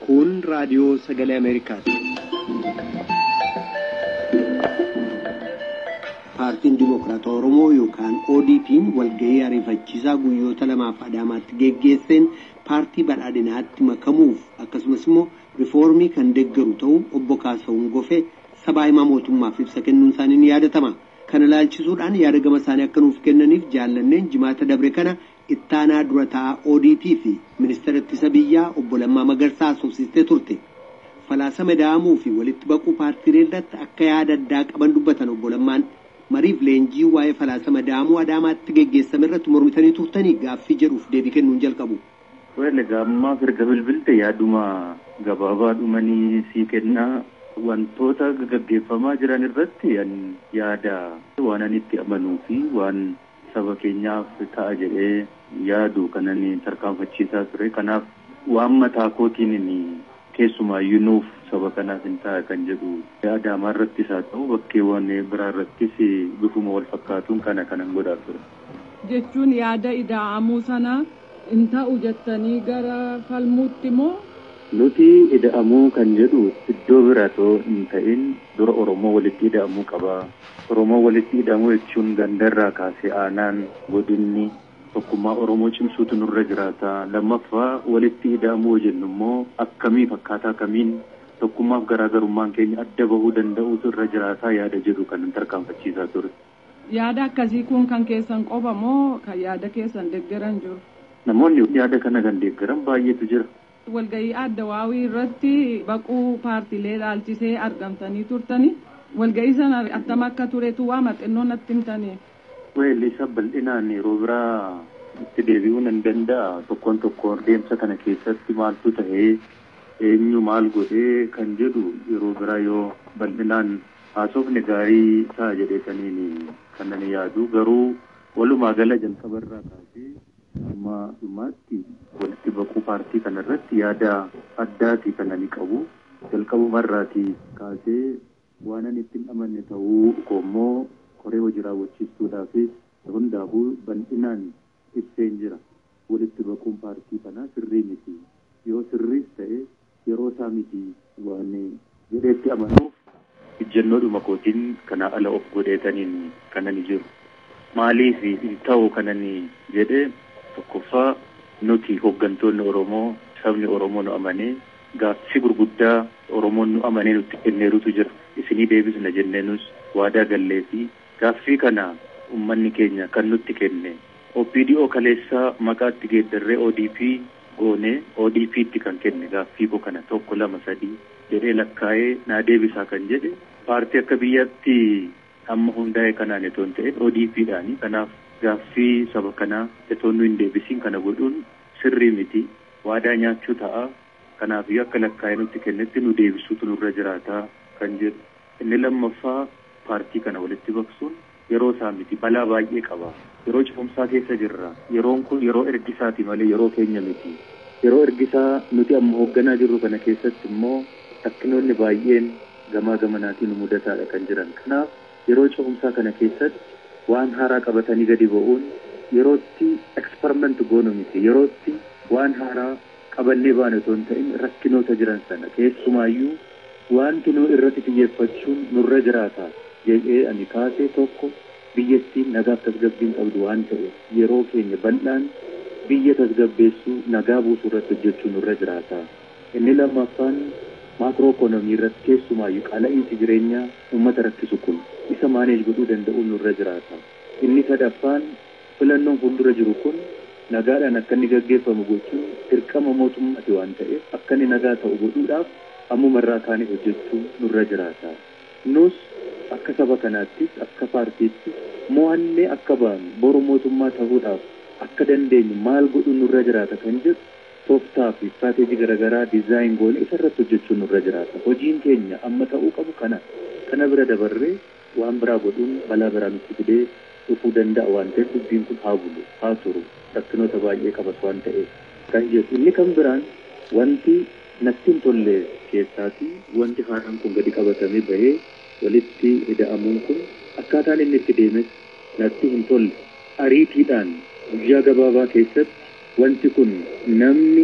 Kun raadiyoo sagalee Ameerikaati. Paartiin Dimokiraatawaa Oromoo yookaan ODP'n walgahii ariifachiisaa guyyoota lamaaf Adaamaatti geggeesseen paartii badhaadhinaatti makamuuf akkasumas immoo rifoormii kan deeggaru ta'uu obbo Kaasawun Gofee sabaa himaa mootummaaf ibsa kennuun isaanii ni yaadatama. Kana ilaalchisuudhaan yaada gama isaanii akka nuuf kennaniif jaallanneen jimaata dabre kana ittaanaa dura taa'aa ODP fi ministeera ittisa biyyaa obbo Lammaa Magarsaa haasofsiistee turte. Falaasama da'amuu fi walitti baquu paartiilee irratti akka yaada addaa qaban dubbatan obbo Lammaan mariif leenjii waa'ee falaasama da'amuu Adaamaatti geggeessame irratti mormitanii turtanii gaaffii jedhuuf deebii kennuun jalqabu. Wayne gaammaaf erga bilbilte yaaduma gabaabaa dhumanii sii kennaa wantoota gaggeeffamaa jiran irratti yaada waan ani itti amanuu fi waan saba keenyaaf ta'a jedhee yaadu kanan tarkaanfachiisaa ture kanaaf waan mataa kootiin keessumaayyuu nuuf saba kanaaf hin ta'a kan jedhu adaamaa irrattis haa ta'u bakkeewwan biraa irrattis bifuma wal fakkaatuun kana kanan godhaa ture. Jechuun yaada ida'amuu sana hin ta'u jettanii gara falmuutti moo Nuti ida'amuu kan jedhu iddoo biratoo hin ta'in dura Oromoo walitti ida'amuu qaba. Oromoo walitti ida'amuu jechuun gandarraa kaasee aanaan godinni tokkummaa Oromoo cimsuutu nurra jiraata. Lammaffaa walitti ida'amuu jennu immoo akkamii fakkaataa kamiin tokkummaaf garaagarummaan keenya adda bahuu danda'uutu irra jiraataa yaada jedhu kan tarkaanfachiisaa ture. yaada akkasii kun kan keessan qofa moo kan yaada keessan deeggaran jiru? Namoonni yaada kana kan deeggaran baay'eetu jira. walgahii adda waawii irratti baquu paartiilee ilaalchisee argamtanii turtanii walgahii sana attam akka turetu waa maxinoo natti himtanii. Weelli isa bal'inaan yeroo biraa itti deebi'uu nan danda'a tokkoon tokkoon deemsa kana keessatti maaltu ta'ee eenyu maal godhee kan jedhu yeroo biraa yoo bal'inaan haasofne gaarii ta'a jedheetaniin kan nan yaadu garuu walumaa gala jalqabarraa kaasee amma dhumaatti walitti baquu paartii kanarratti yaada addaati kan ani qabu jalqabumarraatii kaasee waan ani ittiin amanne ta'uu koommoo koree hojii raawwachiistuudhaafis hundaafuu bal'inaan ibseen jira walitti baquun paartii kanaa sirrii miti yoo sirriis ta'e yeroo isaa miti waan jedheetti amanuuf ijjannoodhuma kootiin kanaa ala of godheetaniin kanani jiru maaliif hin ta'u kanani jedhee tokkoffaa nuti hooggantoonni Oromoo sabni Oromoo nu amanee gaaffii gurguddaa Oromoon nu amanee nutti kenneerutu jira. Isinii deebisna jenneenus waadaa gallee fi gaaffii kana uummanni keenya kan nutti kenne OPDO kaleessaa maqaatti geeddarree ODP goonee ODP'tti kan kenne gaaffii koo kana tokko lama sadii jedhee lakkaa'ee naa deebisaa kan jedhe paartii akka biyyatti amma hundaa'e kanaan itoo hin ta'in ODP'dhaani kanaaf gaaffii saba kanaa itoo nu hin deebisiin kana godhuun sirrii miti waadaa nyaachuu ta'a kanaafiyyuu akka lakkaa'ee nutti kennetti nu deebisuutu nurra jiraata kan jedhu inni lammaffaa paartii kana walitti baqsuun yeroo isaa miti balaa baay'ee qaba yeroo cufumsaa keessa jirra yeroon kun yeroo ergisaati malee yeroo keenya miti yeroo ergisaa nuti amma hoogganaa jirru kana keessatti immoo rakkinoonni baay'een gamaa gamanaatiin mudataadha kan jiran kanaaf yeroo cufumsaa kana keessatti waan haaraa qabatanii gadi ba'uun yerootti eksperiment goonu miti yerootti waan haaraa qabannee baane otoo hin ta'in rakkinoota jiran sana keessumaayyuu wanti nu irratti xiyyeeffachuun nurra jiraata jedhee ani kaasee tokko biyyattiin nagaaf tasgabbiin qabdu waan ta'eef yeroo keenya bal'aan biyya tasgabbeessuu nagaa buusuu irratti hojjechuu nurra jiraata inni lammaffaan maakroo ikoonomii irratti keessumaayyuu qala'iinsi jireenyaa uummata rakkisu kun isa maaneej godhuu danda'uun nurra jiraata. Inni sadaffaan filannoon fuuldura jiru kun nagaadhaan akka inni gaggeeffamu gochuun dirqama mootummaati waan ta'eef akka inni nagaa ta'u godhuudhaaf ammumarraa kaanee hojjechuu nurra jiraata. Nus akka saba kanaattis akka paartiittis mo'annee akka baanu boru mootummaa ta'uudhaaf akka dandeenyu maal godhuun nurra jiraata kan jedhu tooftaa fi istirateejii garaagaraa diizaayin goonee isarratti hojjechuun nurra jiraata. Hojiin keenya amma ta'uu qabu kana. Kana bira dabarree waan biraa godhuun balaa biraa nutti fidee dhufuu danda'a waan ta'eef dubbiin kun haa bulu haa turu rakkinoota baay'ee qabas waan ta'eef kan jedhu inni kan biraan wanti natti hin tolle keessaati wanti haaraan kun gadi qabatamee bahee walitti ida'amuun kun akkaataan inni itti deemes natti hin tolle ariitiidhaan guyyaa gabaabaa keessatti wanti kun namni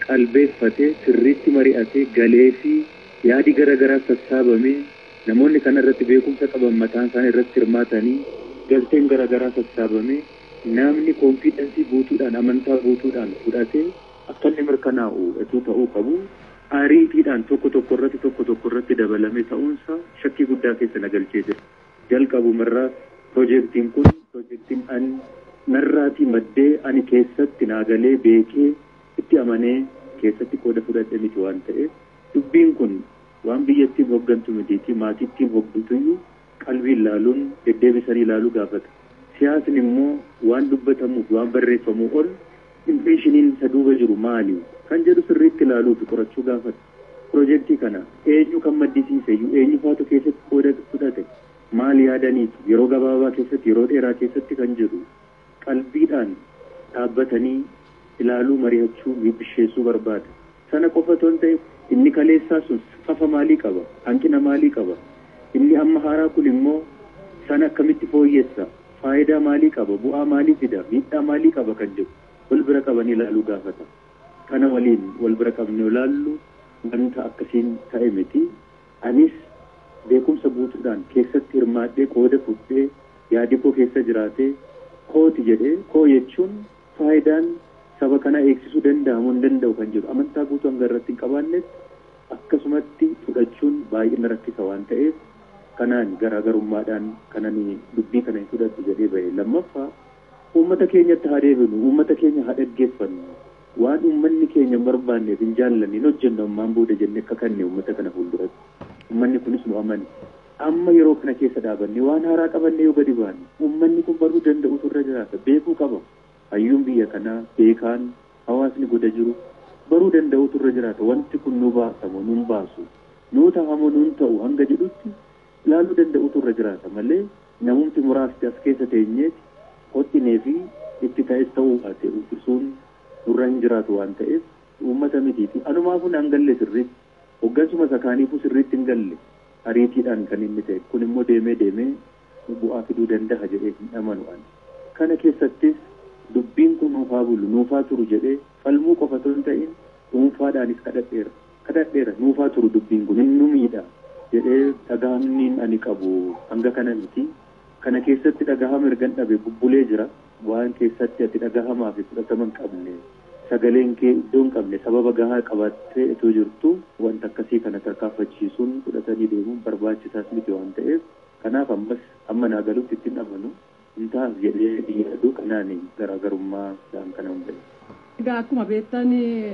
qalbeeffatee sirriitti mari'atee galee fi yaadi garaagaraa sassaabamee namoonni kana irratti beekumsa qaban mataan isaanii irratti hirmaatanii galteen garaagaraa sassaabamee namni koonfiidensii guutuudhaan amantaa guutuudhaan fudhatee akka inni mirkanaa'u etuu ta'uu qabu ariitiidhaan tokko tokko irratti tokko tokko irratti dabalame ta'uunsa shakkii guddaa keessa na galchee jira. Jalqabumarraa piroojeektiin kun piroojeektiin ani narraatii maddee ani keessatti naagalee beekee itti amanee keessatti qooda fudhadhe miti waan ta'eef dubbiin kun waan biyyattiin hooggantu mitiitii maatiittiin hooggantuyyuu qalbiin laaluun deddeebisanii laaluu gaafata. Siyaasni immoo waan dubbatamuuf waan barreeffamuu ol impireeshiniin isa duuba jiru maali kan jedhu sirriitti ilaaluu fi qorachuu gaafata. Piroojeektii kana eenyu kan maddisiiseyyuu eenyu faatu keessatti qooda fudhate maal yaadaniitu yeroo gabaabaa keessatti yeroo dheeraa keessatti kan jedhu qalbiidhaan dhaabbatanii ilaaluu mari'achuu bisheessuu barbaada. Sana qofa otoo hin ta'e inni kaleessaa sun fafa maalii qaba hanqina maalii qaba inni amma haaraa kun immoo sana akkamitti fooyyessa faayidaa maalii qaba bu'aa maalii fida miidhaa maalii qaba kan jedhu wal bira qabanii ilaaluu gaafata. Kana waliin wal bira qabnee ilaallu wanta akkasiin ta'e miti anis beekumsa guutuudhaan keessatti hirmaadhee qooda fudhee yaadi koo keessa jiraatee kooti jedhee koo jechuun faayidaan saba kana eegsisuu danda'amuu hin danda'u kan jedhu amantaa guutuu hanga irratti hin qabaannetti akkasumatti fudhachuun baay'ee na rakkisa waan ta'eef kanaan garaagarummaadhaan kanani dubbii kana hin fudhadhu jedhee bahe lammaffaa uummata keenyatti haa deebinu uummata keenya haa dhaggeeffannu waan uummanni keenya hin barbaanneef hin jaallanne hin hojjennu ammaan booda jennee akka kanne uummata kana fuulduratti uummanni kunis nu amane amma yeroo kana keessa dhaabanne waan haaraa qabanne yoo gadi baane uummanni kun baruu danda'utu irra jiraata beekuu qaba hayyuun biyya kanaa beekaan hawaasni goda jiru baruu danda'utu irra jiraata wanti kun nu baasamu nun baasu nuu tahamu nun ta'u hanga jedhutti ilaaluu danda'utu irra jiraata malee namumti muraasti as keessa teenyeeti hodhinee fi itti ta'es ta'uu baate uffisuun nurra hin jiraatu waan ta'eef uummata mitiiti anumaafuu naan galle sirriitti hoggansuma sakaaniifuu sirriitti hin galle ariitiidhaan kan inni ta'e kun immoo deemee deemee bu'aa fiduu danda'a jedhee hin amanu ani kana keessattis dubbiin kun nuufaa bulu nuufaa turu jedhee falmuu qofa osoo hin ta'in dhuunfaadhaanis kadhadheera kadhadheera nuufaa turu dubbiin kun hin nu miidha jedhee dhagahamniin ani qabu hanga kana miti kana keessatti dhagahama ergan dhabe bubbulee jira waan keessatti ati dhagahamaa fi fudhatama hin qabne sagaleen kee iddoo hin qabne sababa gahaa qabattee itoo jirtu wanta akkasii kana tarkaanfachiisuun fudhatanii deemuun barbaachisaas miti waan ta'eef kanaaf ammas amma naa galutti ittiin amanu hin taas jedhee dhiyaatu kanaan garaagarummaa isaan kana hunda'e. Egaa akkuma beektan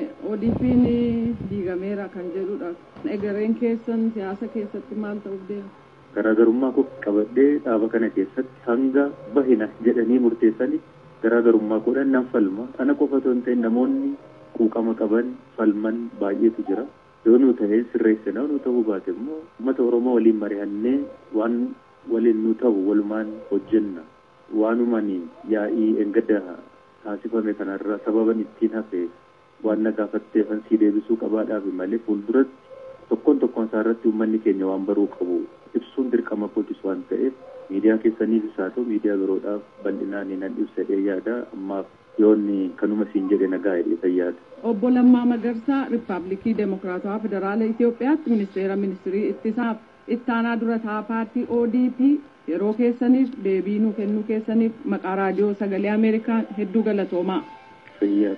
ODP'n diigameera kan jedhudha. Egereen keessan siyaasa keessatti maal ta'uuf deema? Garaagarummaa koo qabadhee dhaaba kana keessatti hanga bahina jedhanii murteessanii garaagarummaa godhan nan falma. Ana qofa osoo hin ta'in namoonni quuqama qaban falman baay'eetu jira. Yoo nu ta'e sirreessina nu ta'uu baate immoo uummata Oromoo waliin mari'annee waan waliin nu ta'u walumaan hojjenna. Waanumaan yaa'ii engadda taasifame kanarra sababan ittiin hafe waan na gaafatteefan sii deebisuu qabaadhaaf malee fuulduratti tokkoon tokkoon isaa irratti uummanni keenya waan baruu qabu ibsuun dirqama kootis waan ta'eef miidiyaa keessaniifis haa ta'u miidiyaa biroodhaaf bal'inaan nan ibsadhee yaada ammaaf yoonni kanuma siin jedhe nagaa jedhee fayyaada. Obbo Lammaa Magarsaa Riippaabilikii Demokiraatawaa Federaala Itoophiyaatti Ministeera Ministirii Ittisaaf ittaanaa dura taa'aa paartii ODP yeroo keessaniif deebii nu kennuu keessaniif maqaa raadiyoo sagalee Ameerikaa hedduu galatoomaa. Fayyaa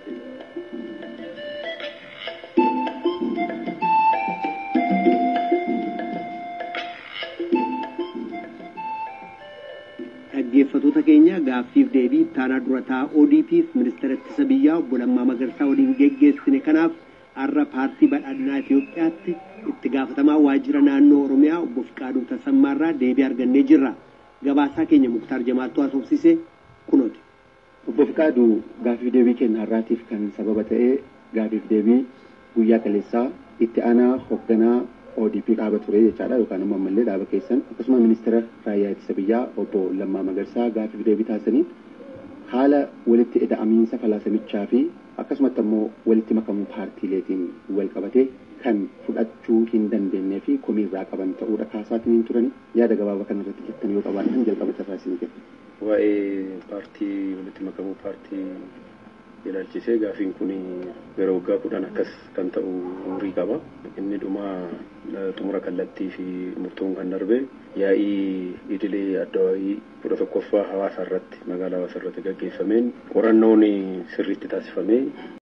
dhaggeeffatoota keenya gaaffiif deebii ittaanaa dura taa'aa ODP'f ministeera ittisa biyyaa obbo Lammaa Magarsaa waliin geggeessine kanaaf har'a paartii badhaadhinaa Itoophiyaatti itti gaafatamaa waajjira naannoo Oromiyaa obbo Fiqaaduu Tasammaarraa deebii argannee jirra. Gabaasaa keenya Muktaar Jamaattuu haasofsise kunooti. Obbo Fiqaaduu gaaffiif deebii keenya har'aatiif kan sababa ta'ee gaaffiif deebii guyyaa kaleessaa itti aanaa hoogganaa ODP dhaaba ture jechaadha yookaan immoo ammallee dhaaba keessan akkasuma ministeera raayyaa ittisa biyyaa obbo Lammaa Magarsaa gaaffiif deebii taasisanii haala walitti ida'amiinsa falaasamichaa fi akkasumatti ammoo walitti makamuu paartiileetiin wal qabatee kan fudhachuu hin dandeenyee fi komii irraa qaban ta'uudha kaasaatiin hin turani yaada gabaabaa kana irratti jettan yoo qabaatan jalqaba irraa isin kenna. Waa'ee paartii walitti makamuu paartii ilaalchisee gaafiin kun yeroo waggaa kudhan akkas kan ta'u umurii qaba. Inni dhuma xumura kallattii fi murtoon kan darbe yaa'ii idilee addawaayii kudha tokkoffaa hawaasa irratti magaalaa hawaasa irratti gaggeeffameen qorannoon sirriitti taasifamee